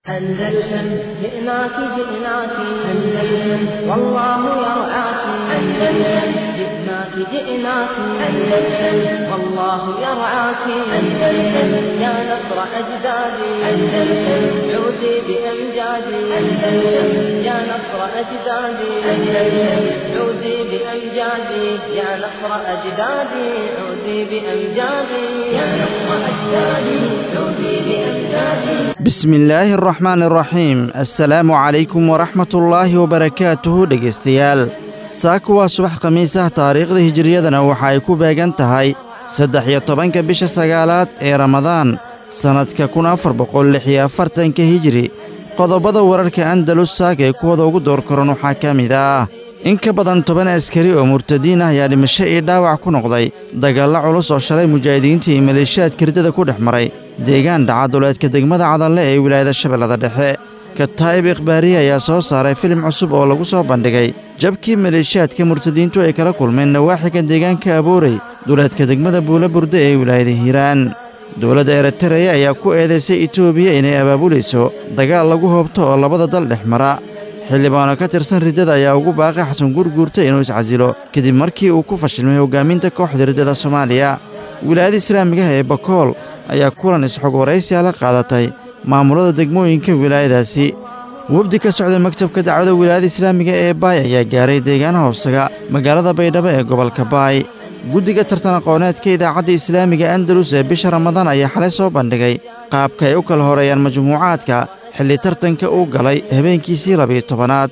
أندلسن جئناك جئناك أندلسن والله يرعاك أندلسن جئناك جئناك أندلسن والله يرعاك أندلسن يا نصر أجدادي أندلسن عودي بأمجادي أندلسن يا نصر أجدادي أندلسن عودي بأمجادي يا نصر أجدادي عودي بأمجادي يا نصر أجدادي عودي بأمجادي bismi illaahi araxmaan araxiim assalaamu calaykum waraxmatullaahi wabarakaatuhu dhegaystayaal saaku waa subax khamiis ah taariikhda hijiriyadana waxa ay ku beegan tahay saddex iyo tobanka bisha sagaalaad ee ramadaan sannadka kun afar boqol lix iyo afartanka hijiri qodobada wararka andalus saaka ee kuwada ugu door koran waxaa ka mid ah in ka badan toban askari oo murtadiin ah ayaa dhimasho iyo dhaawac ku noqday dagaallo culus oo shalay mujaahidiinta iyo maleeshiyaadka riddada ku dhex maray deegaan dhacaduleedka degmada cadalle ee wilaayada shabeellada dhexe kataa'ib ikhbaariye ayaa soo saaray filim cusub oo lagu soo bandhigay jabkii maleeshiyaadka murtadiintu ay kala kulmeen nawaaxiga deegaanka aboorey duleedka degmada buula burde ee wilaayada hiiraan dowladda eritareya ayaa ku eedaysay etoobiya inay abaabulayso dagaal lagu hoobto oo labada dal dhex mara xildhibaano ka tirsan riddada ayaa ugu baaqay xasan gurguurta inuu iscasilo kadib markii uu ku fashilmay hoggaaminta kooxda riddada soomaaliya wilaayada islaamigaha ee bakool ayaa kulan isxog waraysiya la qaadatay maamulada degmooyinka wilaayadaasi wafdi ka socda maktabka dacwada wilaayada islaamiga ee baay ayaa gaaray deegaanaha hoosaga magaalada baydhabo ee gobolka baay guddiga tartan aqooneedka idaacadda islaamiga andalus ee bisha ramadaan ayaa xalay soo bandhigay qaabka ay u kala horeeyaan majmuucaadka xilli tartanka uu galay habeenkiisii labiyo tobanaad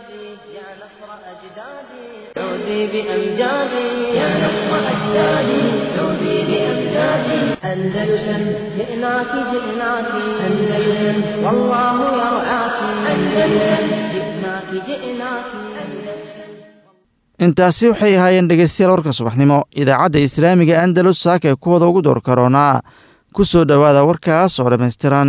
عودي بأمجادي يا نصر أجدادي عودي بأمجادي أندلسن جئناك جئناك أندلسن والله يرعاك أندلسن جئناك جئناك intaasi waxay ahaayeen dhegaystayaal warka subaxnimo idaacadda islaamiga andalus saaka ee kuwada ugu door karoonaa ku soo dhowaada warkaas oo dhammaystiran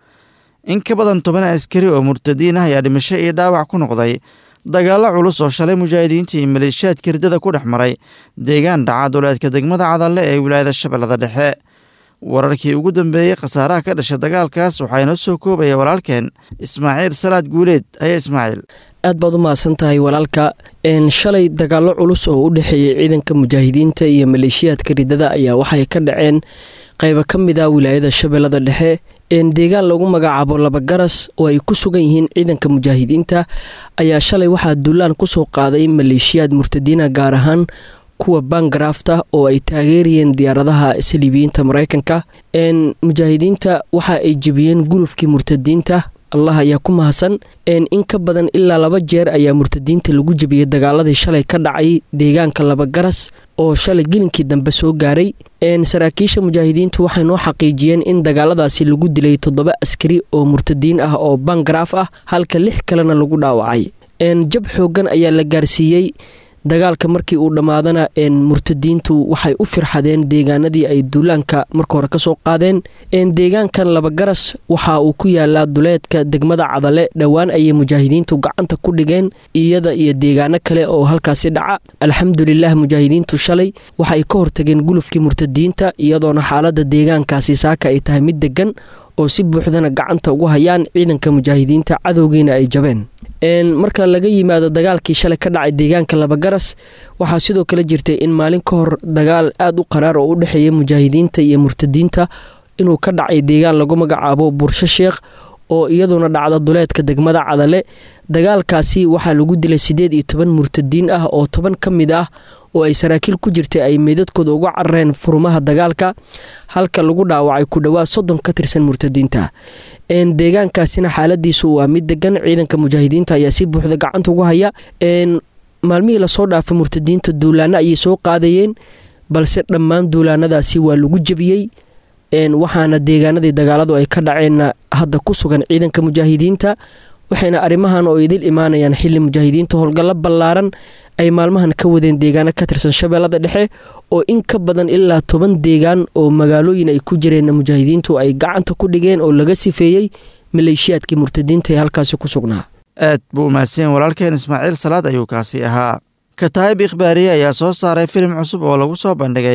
in ka badan toban askari oo murtadiin ah ayaa dhimasho iyo dhaawac ku noqday dagaallo culus oo shalay mujaahidiinta iyo maleeshiyaadka riddada ku dhex maray deegaan dhacaduleedka degmada cadalle ee wilaayada shabeellada dhexe wararkii ugu dambeeyey khasaaraha ka dhasha dagaalkaas waxaa inoo soo koobaya walaalkeen ismaaciil salaad guuleed ayaa ismaaciil aad baad u mahadsan tahay walaalka shalay dagaallo culus oo u dhexeeyey ciidanka mujaahidiinta iyo maleeshiyaadka riddada ayaa waxay ka dhaceen qaybo ka mid ah wilaayada shabeellada dhexe deegaan lagu magacaabo labagaras oo ay ku sugan yihiin ciidanka mujaahidiinta ayaa shalay waxaa duulaan kusoo qaaday maleeshiyaad murtadiina gaar ahaan kuwa bangarafta oo ay taageerayeen diyaaradaha saliibiyiinta mareykanka mujaahidiinta waxa ay jebiyeen gulufkii murtadiinta allah ayaa ku mahadsan in ka badan ilaa laba jeer ayaa murtadiinta lagu jebiyey dagaaladii shalay ka dhacay deegaanka labagaras oo shalay gelinkii dambe soo gaaray saraakiisha mujaahidiintu waxay noo xaqiijiyeen in dagaaladaasi lagu dilay toddoba askari oo murtadiin ah oo bangaraaf ah halka lix kalena lagu dhaawacay jab xoogan ayaa la gaarsiiyey dagaalka markii uu dhammaadana murtadiintu waxay u firxadeen deegaanadii ay duulaanka marka hore kasoo qaadeen deegaankan labagaras waxa uu ku yaalaa duleedka degmada cadale dhowaan ayay mujaahidiintu gacanta ku dhigeen iyada iyo deegaano kale oo halkaasi dhaca alxamdulilah mujaahidiintu shalay waxaay ka hortageen gulufkii murtadiinta iyadoona xaalada deegaankaasi saaka ay tahay mid degan oo si buuxdana gacanta ugu hayaan ciidanka mujaahidiinta cadowgiina ay jabeen marka laga yimaado dagaalkii shalay ka dhacay deegaanka labagaras waxaa sidoo kale jirtay in maalin ka hor dagaal aada u qaraar oo u dhexeeya mujaahidiinta iyo murtadiinta inuu ka dhacay deegaan lagu magacaabo bursho sheekh oo iyaduna dhacda duleedka degmada cadale dagaalkaasi waxaa lagu dilay siddeed iyo toban murtadiin ah oo toban ka mid ah oo ay saraakiil ku jirtay ay meydadkooda uga carareen furumaha dagaalka halka lagu dhaawacay ku dhowaad soddon ka tirsan murtadiinta deegaankaasina xaaladiisu waa mid degan ciidanka mujaahidiinta ayaa si buuxda gacanta ugu haya maalmihii lasoo dhaafay murtadiinta duulaano ayay soo qaadayeen balse dhammaan duulaanadaasi waa lagu jebiyey waxaana deegaanadii dagaaladu ay ka dhaceenna hadda ku sugan ciidanka mujaahidiinta waxayna arrimahan oo idil imaanayaan xili mujaahidiinta howlgallo ballaaran ay maalmahan ka wadeen deegaano ka tirsan shabeellada dhexe oo in ka badan ilaa toban deegaan oo magaalooyin ay ku jireen mujaahidiintu ay gacanta ku dhigeen oo laga sifeeyey maleeshiyaadkii murtadiinta ee halkaasi ku sugnaa aad buu umahadsan walaalkeen ismaaciil salaad ayuu kaasi ahaa kataa'ib ikhbaariye ayaa soo saaray filim cusub oo lagu soo bandhigay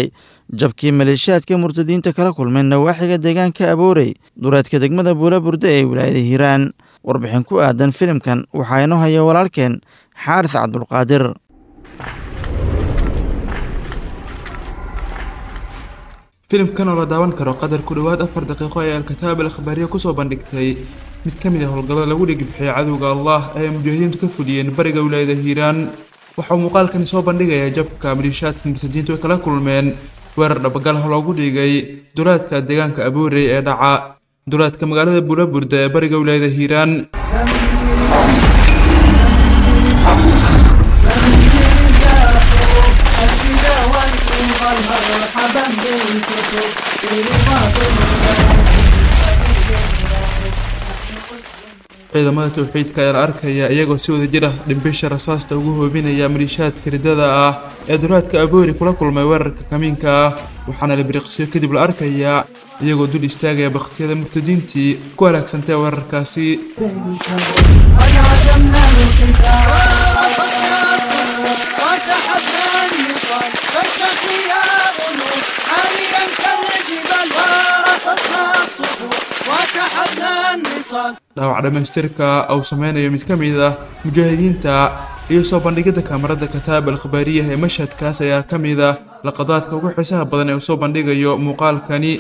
jabkii maleeshiyaadka murtadiinta kala kulmeen nawaaxiga deegaanka aboorey duleedka degmada buula burde ee wilaayada hiiraan warbixin ku aadan filimkan waxaa inoo haya walaalkeen xaaris cabdulqaadir filimkan oo la daawan karo qadar ku dhowaad afar daqiiqo ee alkitaab al akhbaariya kusoo bandhigtay mid ka mid ah howlgallada lagu dhigibixiyay cadowga allah ee ay mujaahidiintu ka fuliyeen bariga wilaayada hiiraan waxauu muuqaalkani soo bandhigayaa jabka maliishaadka murtadiintu ay kala kulmeen weerar dhabagalah loogu dhigay dulaadka deegaanka aboorey ee dhaca dulaadka magaalada buulaburda ee bariga wilaayada hiiraan ciidamada towxiidka ayaa la arkaya iyagoo si wada jir ah dhimbisha rasaasta ugu hoobinaya maliishaadka ridada ah ee dulaadka aboori kula kulmay weerarka kamiinka ah waxaana la biriqsiyo kadib la arkayaa iyagoo dul istaagaya bakhtiyada murtadiintii ku halaagsantay weerarkaasi dhaawac dhammaystirka uu sameynayo mid ka mid ah mujaahidiinta iyo soo bandhigidda kaamarada kataab al khabaariyaha ee mashhadkaas ayaa ka mid ah laqadaadka ugu xiisaha badan ee uu soo bandhigayo muuqaalkani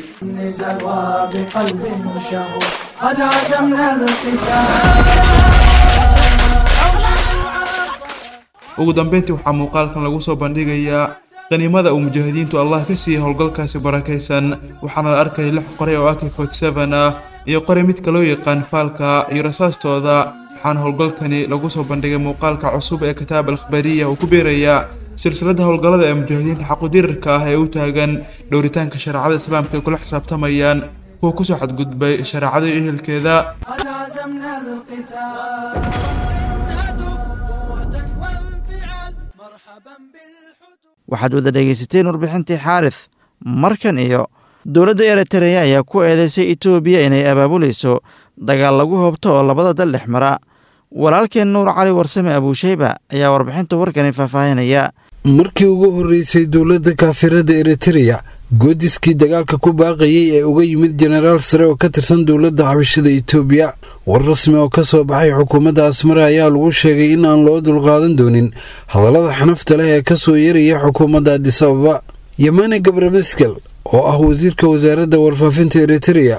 ugu dambeyntii waxaa muuqaalkan lagu soo bandhigayaa qaniimada uu mujaahidiintu allah ka siiyey howlgalkaasi barakaysan waxaana la arkaya lix qoray oo ak forty seven ah iyo qoray midka loo yaqaan faalka iyo rasaastooda waxaana howlgalkani lagu soo bandhigay muuqaalka cusub ee kitaab al akhbaariya uu ku beerayaa silsiladda howlgallada ee mujaahidiinta xaqudirirka ah ee u taagan dhowritaanka shareecada islaamka ay kula xisaabtamayaan kuwa kusoo xadgudbay shareecada iyo ehelkeeda waxaad wada dhegaysateen warbixintii xaaris markan iyo dowladda eritereya ayaa ku eedeysay etoobiya inay abaabulayso dagaal lagu hoobto oo labada dal dhex mara walaalkeen nuur cali warsame abuusheyba ayaa warbixinta warkani faahfaahinaya markii ugu horreysay dowladda kaafirada eritereya goodiskii dagaalka ku baaqayay ee uga yimid jenaraal sare oo ka tirsan dowladda xabashada etoobiya war rasmi oo ka soo baxay xukuumadda asmare ayaa lagu sheegay in aan loo dulqaadan doonin hadallada xanafta leh ee ka soo yeeraya xukuumadda adis ababa yamane gabrameskel oo ah wasiirka wasaaradda warfaafinta eritereya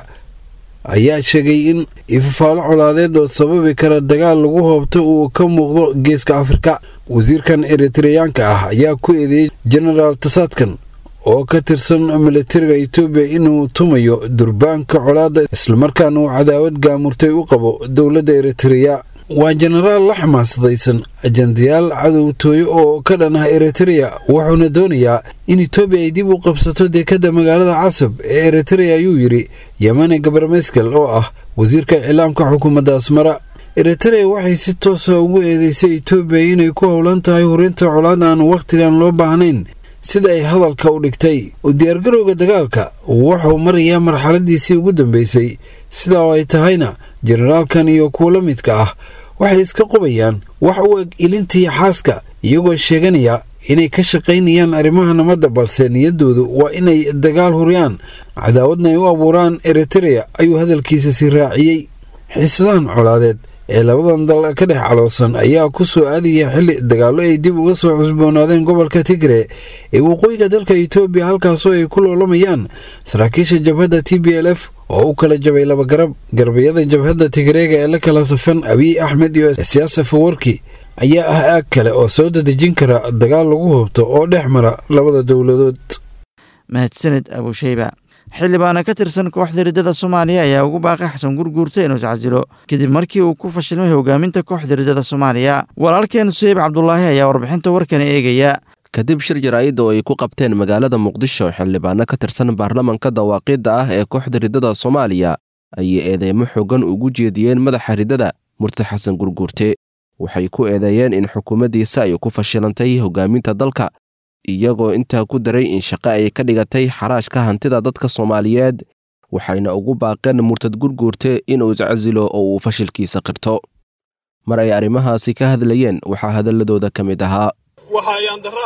ayaa sheegay in ifafaalo colaadeed oo sababi kara dagaal lagu hoobto uu ka muuqdo geeska afrika wasiirkan eritereyaanka ah ayaa ku eedeeyey jenaraal tasaadkan oo ka tirsan militariga etoobiya inuu tumayo durbaanka colaadda islamarkaana uu cadaawad gaamurtay u qabo dowladda eritereya waa jenaraal la xamaasadaysan ajandayaal cadowtooyo oo ka dhan ah eritereya wuxuuna doonayaa in etoobiya ay dib u qabsato deekadda magaalada casab ee eritereya ayuu yidhi yamane gabarmeskel oo ah wasiirka iclaamka xukuumadda asmara eritereya waxay si toosa ugu eedeysay etoobiya inay ku howlan tahay hurinta colaad aan wakhtigan loo baahnayn sida ay hadalka u dhigtay u diyaargarowga dagaalka wuxuu marayaa marxaladiisii ugu dambeysay sidaa oo ay tahayna jenaraalkan iyo kuwo la midka ah waxay iska qubayaan wax u eg ilintii xaaska iyagoo sheeganaya inay ka shaqaynayaan arrimaha nabadda balse niyaddoodu waa inay dagaal huriyaan cadaawadna ay u abuuraan eritereya ayuu hadalkiisa sii raaciyey xiisadahan colaadeed ee labadan dal ka dhex caloosan ayaa ku soo aadaya xilli dagaallo ay dib uga soo cusboonaadeen gobolka tigre ee waqooyiga dalka etoobiya halkaasoo ay ku loolamayaan saraakiisha jabhadda t b l f oo u kala jabay laba garab garbayada jabhadda tigreega ee la kala safan abiy axmed iyo siyaasa fawarki ayaa ah aag kale oo soo dadejin kara dagaal lagu hubto oo dhex mara labada dowladood mahadsanid abuusheyba xildhibaana ka tirsan kooxda riddada soomaaliya ayaa ugu baaqay xasan gurguurta inuu iscasilo kadib markii uu ku fashilmay hogaaminta kooxda riddada soomaaliya walaalkeen suheyb cabdulaahi ayaa warbixinta warkani eegaya kadib shir jaraa'id oo ay ku qabteen magaalada muqdisho xildhibaano ka tirsan baarlamanka dawaaqiidda ah ee kooxda riddada soomaaliya ayay eedeymo xoogan ugu jeediyeen madaxa riddada murti xasan gurguurte waxay ku eedeeyeen in xukuumaddiisa ay ku fashilantay hogaaminta dalka iyagoo intaa ku daray in shaqo ay ka dhigatay xaraashka hantida dadka soomaaliyeed waxayna ugu baaqeen murtad gurguurte inuu iscasilo oo uu fashilkiisa qirto mar ay arrimahaasi ka hadlayeen waxaa hadalladooda ka mid ahaa waxaa ayaan darro ah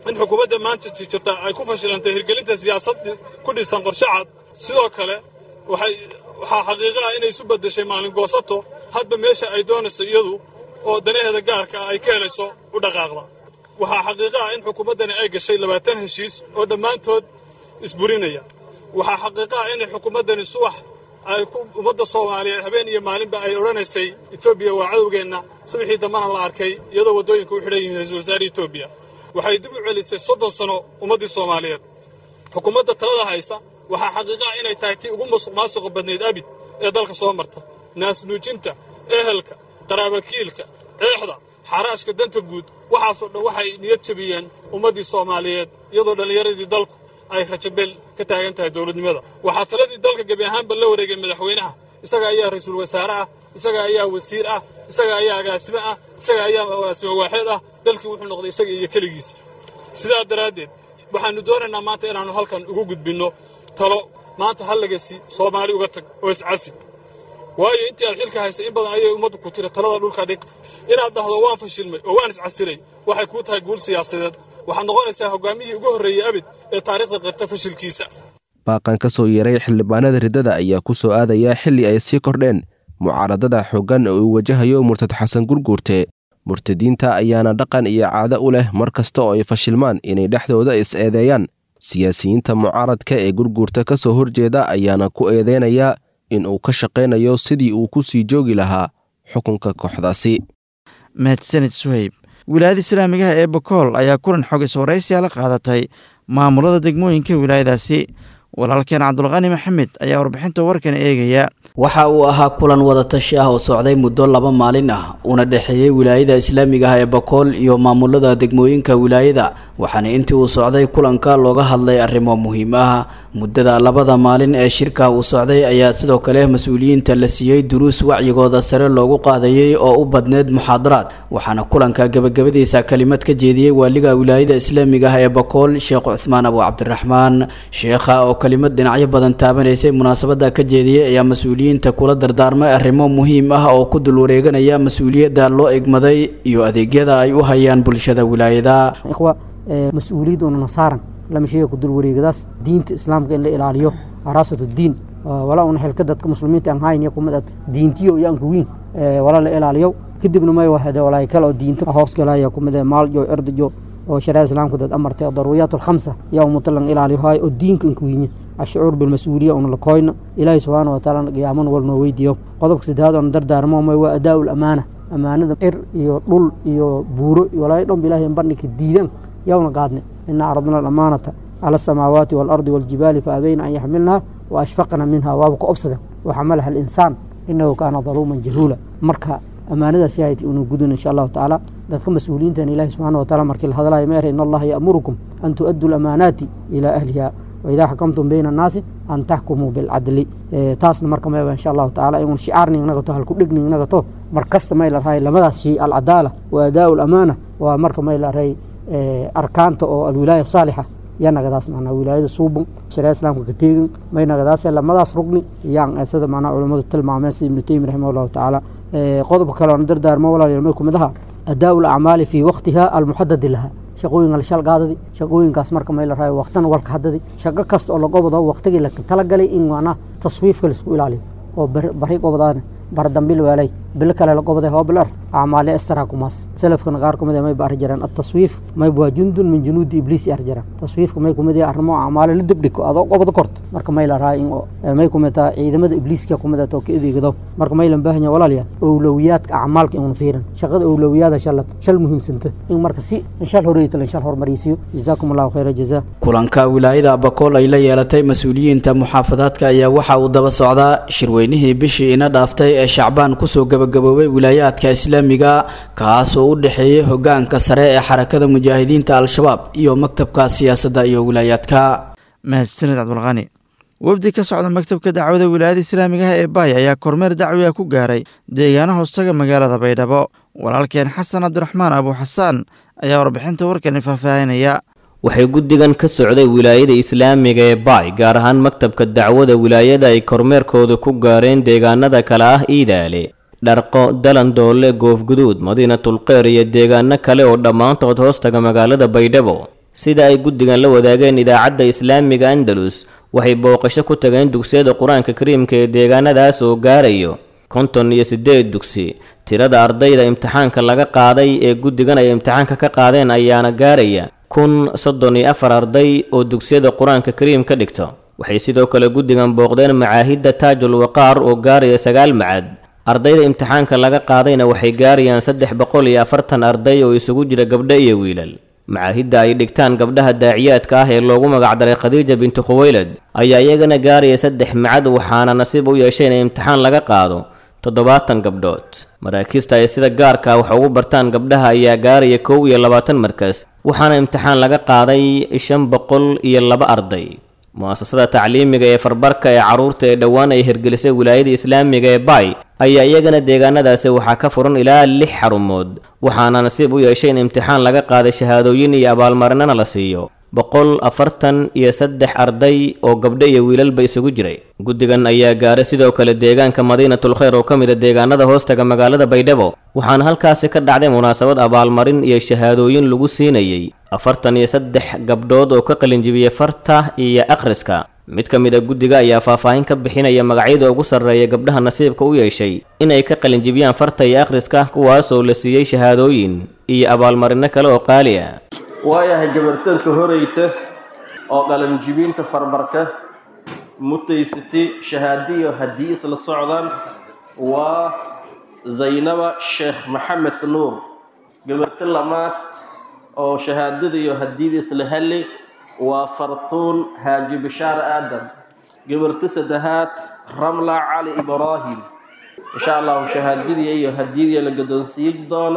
in xukuumadda maanta jirta ay ku fashilantay hirgelinta siyaasad ku dhisan qorshe cad sidoo kale waxay waxaa xaqiiqa ah inay isu beddeshay maalin goosato hadba meesha ay doonayso iyadu oo danaheeda gaarka ah ay ka helayso u dhaqaaqda waxaa xaqiiqa ah in xukuumaddani ay gashay labaatan heshiis oo dhammaantood isburinaya waxaa xaqiiqa ah inay xukuumaddani subax ay ku ummadda soomaaliyeed habeen iyo maalinba ay odhanaysay etoobiya waa cadowgeenna subaxii dambana la arkay iyadoo waddooyinka u xidhan yihiin ra-iisul wasaare etoobiya waxay dib u celisay soddon sano ummaddii soomaaliyeed xukuumadda talada haysa waxaa xaqiiqa ah inay tahay tii ugu musuq maasuqa badnayd abid ee dalka soo marta naasnuujinta ehelka qaraabakiilka eexda xaraashka danta guud waxaasoo dhan waxay niyad jabiyeen ummaddii soomaaliyeed iyadoo dhallinyaradii dalku ay rajabeel ka taagan tahay dowladnimada waxaa taladii dalka gebi ahaanba la wareegay madaxweynaha isaga ayaa ra-iisul wasaare ah isaga ayaa wasiir ah isaga ayaa agaasime ah isaga ayaa agaasime waaxeed ah dalkii wuxuu noqday isaga iyo keligiisa sidaa daraaddeed waxaannu doonaynaa maanta inaannu halkan ugu gudbinno talo maanta hallagasi soomaali uga tag oo iscasib waayo intii aad xilka haysay in badan ayay ummaddu ku tiri talada dhulka dhig inaad dhahdo waan fashilmay oo waan iscasilay waxay kuu tahay guul siyaasadeed waxaad noqonaysaa hoggaamiyihii ugu horreeyey abid ee taariikhda qirta fashilkiisa baaqan ka soo yeeray xildhibaanada riddada ayaa ku soo aadaya xilli ay sii kordheen mucaaradada xooggan oo uu wajahayo murtad xasan gurguurte murtadiinta ayaana dhaqan iyo caado u leh mar kasta oo ay fashilmaan inay dhexdooda is-eedeeyaan siyaasiyiinta mucaaradka ee gurguurta ka soo horjeeda ayaana ku eedeynaya in uu ka shaqaynayo sidii uu ku sii joogi lahaa xukunka kooxdaasi mahadsanid suhayb wilaayada islaamigaha ee bokool ayaa kulan xogis waraysiya la qaadatay maamulada degmooyinka wilaayadaasi walaalkeen cabdulqani maxamed ayaa warbixinta warkan eegaya waxa uu ahaa kulan wadatashi ah oo socday muddo laba maalin ah una dhexeeyey wilaayada islaamiga ah ee bakool iyo maamulada degmooyinka wilaayada waxaana intii uu socday kulanka looga hadlay arrimo muhiim ah muddada labada maalin ee shirka uu socday ayaa sidoo kale mas-uuliyiinta la siiyey duruus wacyigooda sare loogu qaadayey oo u badneyd muxaadaraad waxaana kulanka gebagabadiisa kelimad ka jeediyey waaliga wilaayada islaamiga ah ee bakool sheekh cuthmaan abu cabdiraxmaan sheekha oo kelimad dhinacyo badan taabanaysay munaasabada ka jeediyey ayaa mas-uuliyiinta kula dardaarmay arrimo muhiim ah oo ku dul wareeganaya mas-uuliyadda loo egmaday iyo adeegyada ay u hayaan bulshada wilaayada mas-uuliyad una saaran lama sheega ku dul wareegadaas diinta islaamka in la ilaaliyo haraasatu diin walaa una xilka dadka muslimiinta aan hayn kumid ad diintiyo iyo anka wiin wala la ilaaliyo kadibna may wahade walaay kale oo diinta hoos galaya kumid maaljo erdajo oo shareecada islaamku dad amartay daruuriyaat alkhamsa yaa umutalan ilaaliyo haay oo diinka anka wiinya ashucuur bilmas-uuliya una lakoyna ilaahi subxaana wataala qiyaaman wal noo weydiiyo qodobka saddexaad oona dardaarmo may waa adaa lamaana amaanada cir iyo dhul iyo buuro walaay dhanba ilahay bandhigka diidan yowna qaadne ina aradna alamaanata cala asamaawaati waalardi waljibaali faabayna an yaxmilnaha wa ashfaqna minha waaba ka obsadan waxamalaha alinsaan inahu kaana daluuman jahuula marka amaanadaas yahayd unu gudun insha allahu tacaala dadka mas-uuliyiintan ilahi subxana wataala markii la hadlayo ma era in allaha ya'murukum an tu'addu lamaanaati ilaa ahliha waidaa xakamtum bayna annaasi an taxkumuu bilcadli taasna marka mayba insha allahu tacaala inun shicaarni nagato halkudhigni nagato mar kasta may la rahay lamadaas shay alcadaala wa adaau lamaana waa marka may la rahay arkaanta oo alwilaaya saalixa yaa nagadaas macnaa wilaayada suubun shareeca islaamka ka teegin may nagadaas lamadaas rugni yaan sida macnaa culammadu tilmaameen sida ibnu taymi raximah allahu tacaala qodobka kale oona dardaarmo walaal may kumid aha adaau lacmaali fii waqtiha almuxadadi laha shaqooyinka la shalgaadadi shaqooyinkaas marka may la raayo waqtana walka hadadi shaqo kasta oo lagobado waqtigii la talagalay in macnaa taswiifka laisku ilaaliyo oo bari gobadaana bardambil weelay bilo kale la gobaday hoobilar acmaale estarakumaas salafkana qaar kumid may ba arri jireen ataswiif mayb waa jundun min junuudi ibliis arri jireen taswiifka may kumid yahay arrimo acmaale la debdhiko adoo qobado korto marka may la rahay in may kumid tahay ciidamada ibliiska kumid oo ka edeegado marka may lan baahanya walaalyaal owlowiyaadka acmaalka inuna fiirin shaqada owlowiyaada shalad shal muhiimsanta in marka si shal horeyta lan shal hormarisiyo jazaakum allahu khayra jazaa kulanka wilaayada abakool ay la yeelatay mas-uuliyiinta muxaafadaadka ayaa waxa uu daba socdaa shirweynihii bishii ina dhaaftay ee shacbaan kusoo gabagaboobay wilaayaadka islaamiga kaas oo u dhexeeyey hogaanka sare ee xarakada mujaahidiinta al-shabaab iyo maktabka siyaasadda iyo wilaayaadka mahadsaned cabdulqani wafdi ka socda maktabka dacwada wilaayada islaamigaha ee baay ayaa kormeer dacwiga ku gaaray deegaana hoostaga magaalada baydhabo walaalkeen xasan cabdiraxmaan abuuxasaan ayaa warbixinta warkani faahfaahinaya waxay guddigan ka socday wilaayada islaamiga ee baay gaar ahaan maktabka dacwada wilaayada ay kormeerkooda ku gaareen deegaanada kale ah iidaale dharqo dalandoole goofguduud madiinatulqeyr iyo deegaano kale oo dhammaantood hoostaga magaalada baydhabo sida ay guddigan la wadaageen idaacadda islaamiga andalus waxay booqasho ku tageen dugsiyada qur-aanka kariimka ee deegaanadaas oo gaarayo konton iyo siddeed dugsi tirada ardayda imtixaanka laga qaaday ee guddigan ay imtixaanka ka qaadeen ayaana gaaraya kun soddon iyo afar arday oo dugsiyada qur-aanka kariim ka dhigto waxay sidoo kale guddigan booqdeen macaahidda taajul waqaar oo gaaraya sagaal macad ardayda imtixaanka laga qaadayna waxay gaarayaan saddex boqol iyo afartan arday oo isugu jira gabdho iyo wiilal macaahidda ay dhigtaan gabdhaha daaciyaadka ah ee loogu magacdaray khadiija bintu khuweylad ayaa iyagana gaaraya saddex macad waxaana nasiib u yeeshay in imtixaan laga qaado toddobaatan gabdhood maraakiista ay sida gaarka wax ugu bartaan gabdhaha ayaa gaaraya kow iyo labaatan markas waxaana imtixaan laga qaaday shan boqol iyo laba arday mu-asasada tacliimiga ee farbarka ee carruurta ee dhowaan ay hirgelisay wilaayada islaamiga ee bay ayaa iyagana deegaanadaasi waxaa ka furan ilaa lix xarumood waxaana nasiib u yeeshay in imtixaan laga qaaday shahaadooyin iyo abaalmarinana la siiyo boqol afartan iyo saddex arday oo gabdho iyo wiilalba isugu jiray guddigan ayaa gaaray sidoo kale deegaanka madiinatul khayr oo ka mid a deegaanada hoostaga magaalada baydhabo waxaana halkaasi ka dhacday munaasabad abaalmarin iyo shahaadooyin lagu siinayey afartan iyo saddex gabdhood oo ka qalinjibiyey farta iyo akhriska mid ka mid a guddiga ayaa faahfaahin ka bixinaya magacyada ugu sarreeya gabdhaha nasiibka u yeeshay inay ka qalinjibiyaan farta iyo akhriska kuwaas oo la siiyey shahaadooyin iyo abaalmarino kale oo qaali ah waayahay gabartanka horeyta oo qalanjibinta farbarka mutaysatay shahaadiyo haddii isla socdaan waa zaynaba sheekh maxamed nuur gabarta lamaad oo shahaadada iyo hadiyada isla heli waa fartuun haaji bishaar aadan gabarta saddexaad ramla cali ibraahim insha allahu shahaadadii iyo hadiyadii la gadoonsiiyi doono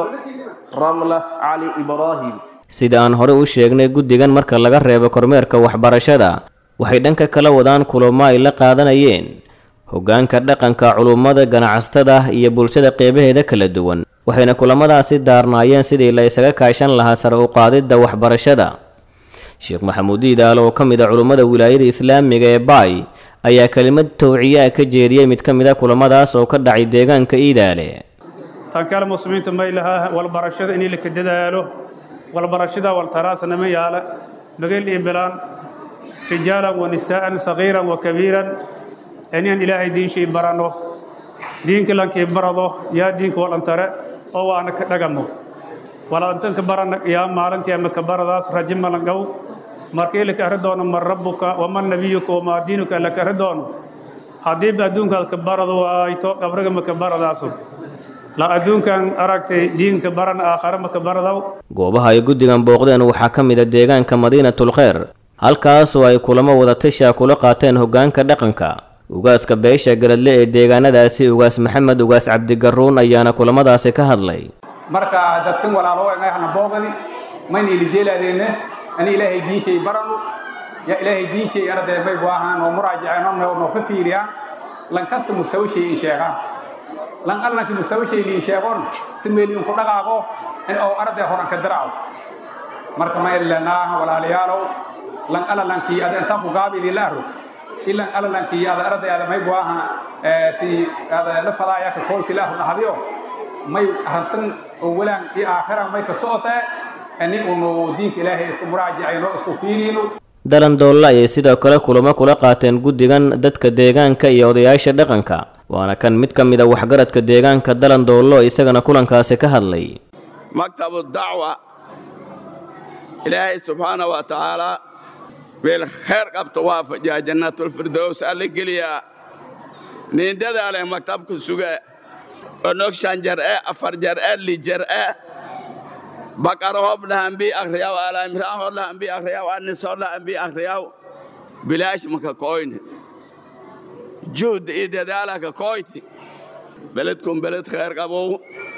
ramla cali ibraahim sida aan hore u sheegnay guddigan marka laga reebo kormeerka waxbarashada waxay dhanka kala wadaan kulamo ay la qaadanayeen hoggaanka dhaqanka culummada ganacsatada iyo bulshada qeybaheeda kala duwan waxayna kulamadaasi daarnaayeen sidii la isaga kaashan lahaa sare u qaadidda waxbarashada sheekh maxamuud iidaal oo ka mid a culummada wilaayada islaamiga ee baay ayaa kelimad towciyaa ka jeediyey mid ka mid a kulamadaas oo ka dhacay deegaanka iidaale tan kale muslimiinta may lahaa walbarashada inay laka dadaalo walbarashada waltaraasana ma yaala mageel iyo bilaan rijaalan wa nisaa'an sagiiran wa kabiiran inaan ilaahay diinshay baranno diinka lankii barado yaa diinka walantare oo waana ka dhagamo walantanka barana yaa maalintii ama ka baradaas raji malangow markii laka arri doono man rabbuka waman nabiyuka wamaa diinuka laka arri doono haddiiba adduunkaad ka barado waayto qabriga maka baradaasu la adduunkan aragtay diinka baran aakhare maka baradaw goobaha ay guddigan booqdeen waxaa ka mid a deegaanka madiinatul kheyr halkaasoo ay kulamo wadatasha kula qaateen hoggaanka dhaqanka ugaaska beesha garadle ee deegaanadaasi ugaas maxamed ugaas cabdigaruun ayaana kulamadaasi ka hadlay marka dadkan walaalo hana boogani mayna ilijeelaadeenne ani ilaahay diinshay baranu ya ilaahay diinshay arday may waahaan oo muraajaceen noo ka fiiriyaan lan kasta mustawa shay in sheegaan lan allanki mustawa shay liin sheegon si meel in ku dhaqaaqo in oo arday horan ka daraaco marka ma ilanaa walaalayaalow lan alalankii ada intaan ku gaabidi la arro ilan alalankii ada arday ada may waaha si ada la fadaaya ka koolki la arro hadiyo may arantan oo walaan iyo aakhira may ka socotee ani unu diinka ilaahay isku muraajacayno isku fiiriyno dalandoolla ayay sidoo kale kulamo kula qaateen guddigan dadka deegaanka iyo odayaasha dhaqanka waana kan mid ka mid a waxgaradka deegaanka dalandoollo isagana kulankaasi ka hadlay maktabu dacwa ilaahay subxaana wa tacaala weel khayr qabto waafajiyaa jannatulfirdows alla geliyaa nin dadaale maktabka suge onog shan jar e afar jar e li jar e bakara hob lahambi akriyaw alaimraan hor lahambi akriyaw anis hor lahambi akriyaw bilaash maka koyne juhd iyo dadaala ka koyti beledkum beled khayr qabow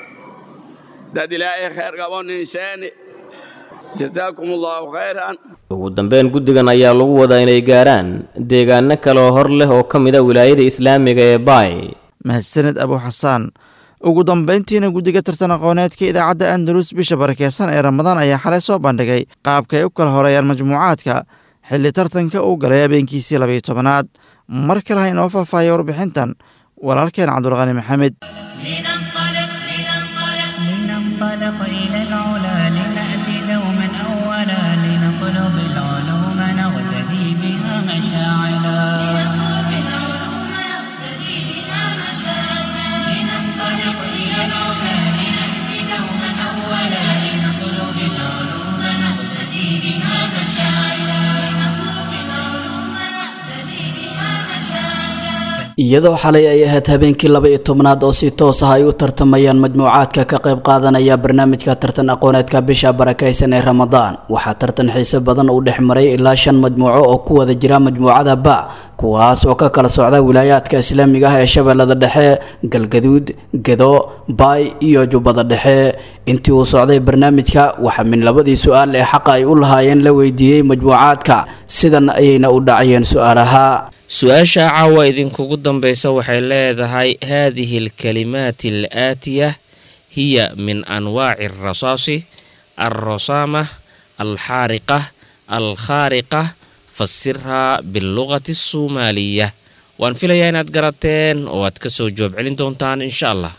dad ilaahay khayr qabo nin sheeni jazaakum allahu khayran ugu dambeyn guddigan ayaa lagu wadaa inay gaaraan deegaano kale oo hor leh oo ka mid a wilaayada islaamiga ee baay mahadsaned abu xasaan ugu dambayntiina guddiga tartan aqooneedka idaacadda andalus bisha barakeysan ee ramadaan ayaa xalay soo bandhigay qaabka ay u kala horeeyaan majmuucaadka xilli tartanka uu galay habeenkiisii labayo tobanaad mar kale ha inoo faahfaahaya warbixintan walaalkeen cabdulqani maxamed لننطلق إلى العلا لنأتي دوما أولا لنطلب مشاعلا لنطلب العلوم نقتدي بها مشاعلا لننطلق إلى العلا لنأتي دوما أولا لنطلب العلوم نقتدي بها مشاعلا لنطلب العلوم نقتدي بها مشاعلا iyadoo xalay ay ahayd habeenkii laba iyo tobnaad oo si toos ah ay u tartamayaan majmuucaadka ka qayb qaadanaya barnaamijka tartan aqooneedka bisha barakaysan ee ramadaan waxaa tartan xiise badan uu dhex maray ilaa shan majmuuco oo ku wada jira majmuucada ba kuwaas oo ka kala socda wilaayaadka islaamiga ah ee shabeellada dhexe galgaduud gedo baay iyo jubbada dhexe intii uu socday barnaamijka waxaa min labadii su-aal ee xaqa ay u lahaayeen la weydiiyey majmuucaadka sidan ayayna u dhacayeen su-aalaha su-aasha caawa idinkugu dambaysa waxay leedahay haadihi alkalimaati alaatiya hiya min anwaaci alrasaasi alrasaama alxaariqa alkhaariqa fasirhaa bilugati asoomaaliya waan filayaa inaad garateen oo aad ka soo jawaab celin doontaan insha allah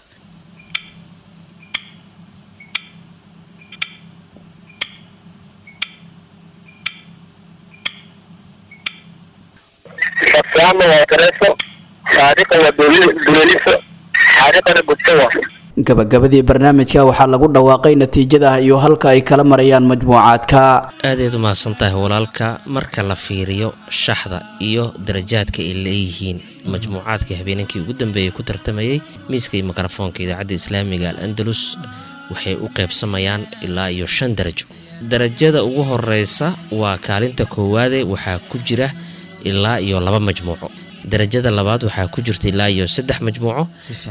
Rasaama waa gareeso, saadiqa waa duleeliso, xaariqana gudso waa. gabagabadii barnaamijka waxaa lagu dhawaaqay natiijada iyo halka ay kala marayaan majmuucaadka aadayd u mahadsan tahay walaalka marka la fiiriyo shaxda iyo darajaadka ay leeyihiin majmuucaadka habeenankii ugu dambeeyey ku tartamayey miiska iyo mikrofoonka idaacadda islaamiga al andalus waxay u qaybsamayaan ilaa iyo shan darajo darajada ugu horeysa waa kaalinta koowaade waxaa ku jira ilaa iyo laba majmuuco darajada labaad waxaa ku jirta ilaa iyo saddex majmuuco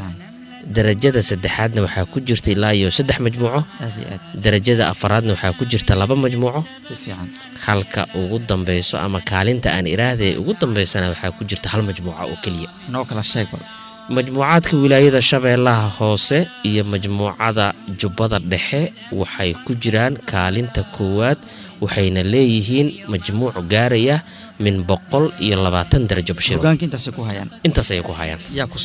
darajada saddexaadna waxaa ku jirta ilaa iyo saddex majmuuco darajada afaraadna waxaa ku jirta laba majmuuco halka ugu dambeyso ama kaalinta aan iraahday ugu dambeysana waxaa ku jirta hal majmuuca oo keliya majmuucaadka wilaayada shabeellaha hoose iyo majmuucada jubbada dhexe waxay ku jiraan kaalinta koowaad waxayna leeyihiin majmuuc gaaraya min boqol iyo labaatan darajo bashir intaas ayay ku hayaan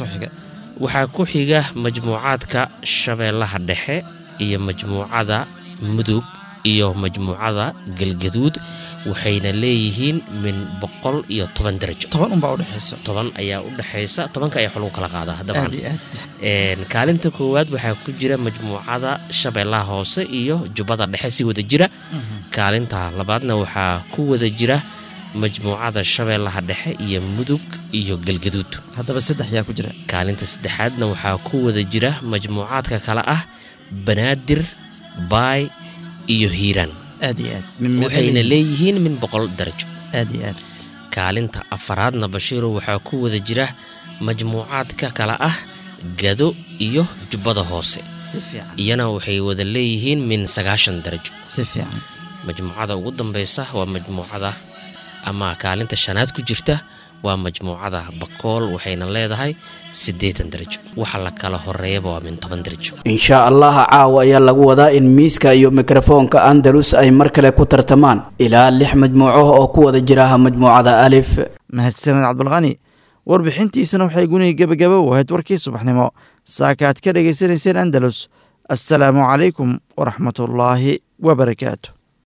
waxaa ku xiga majmuucaadka shabeellaha dhexe iyo majmuucada mudug iyo majmuucada galgaduud waxayna leeyihiin min boqol iyo toban darajo toban ayaa u dhexaysa tobanka ayaa lagu kala qaadaa dabcan kaalinta koowaad waxaa ku jira majmuucada shabeellaha hoose iyo jubbada dhexe si wada jira kaalinta labaadna waxaa ku wada jira majmuucada shabeellaha dhexe iyo mudug iyo galgaduud haddaba saddex yaa ku jira kaalinta saddexaadna waxaa ku wada jira majmuucaadka kale ah banaadir baay iyo hiiraan aad iyo aad waxayna leeyihiin min boqol darajo aad iyo aad kaalinta afaraadna bashiiro waxaa ku wada jira majmuucaadka kale ah gado iyo jubbada hoose iyana waxay wada leeyihiin min sagaashan darajo si fiican majmuucada ugu dambeysa waa majmuucada ama kaalinta shanaad ku jirta waa majmuucada bakool waxayna leedahay siddeetan darajo waxa la kala horeeyaba waa min toban darajo insha allah caawa ayaa lagu wadaa in miiska iyo mikrofoonka andalus ay mar kale ku tartamaan ilaa lix majmuuco oo ku wada jira majmuucada alif mahadsaned cabdulqani warbixintiisana waxay guniga gebagaba u ahayd warkii subaxnimo saaka aad ka dhegaysanayseen andalus assalaamu calaykum waraxmatullaahi wabarakaatu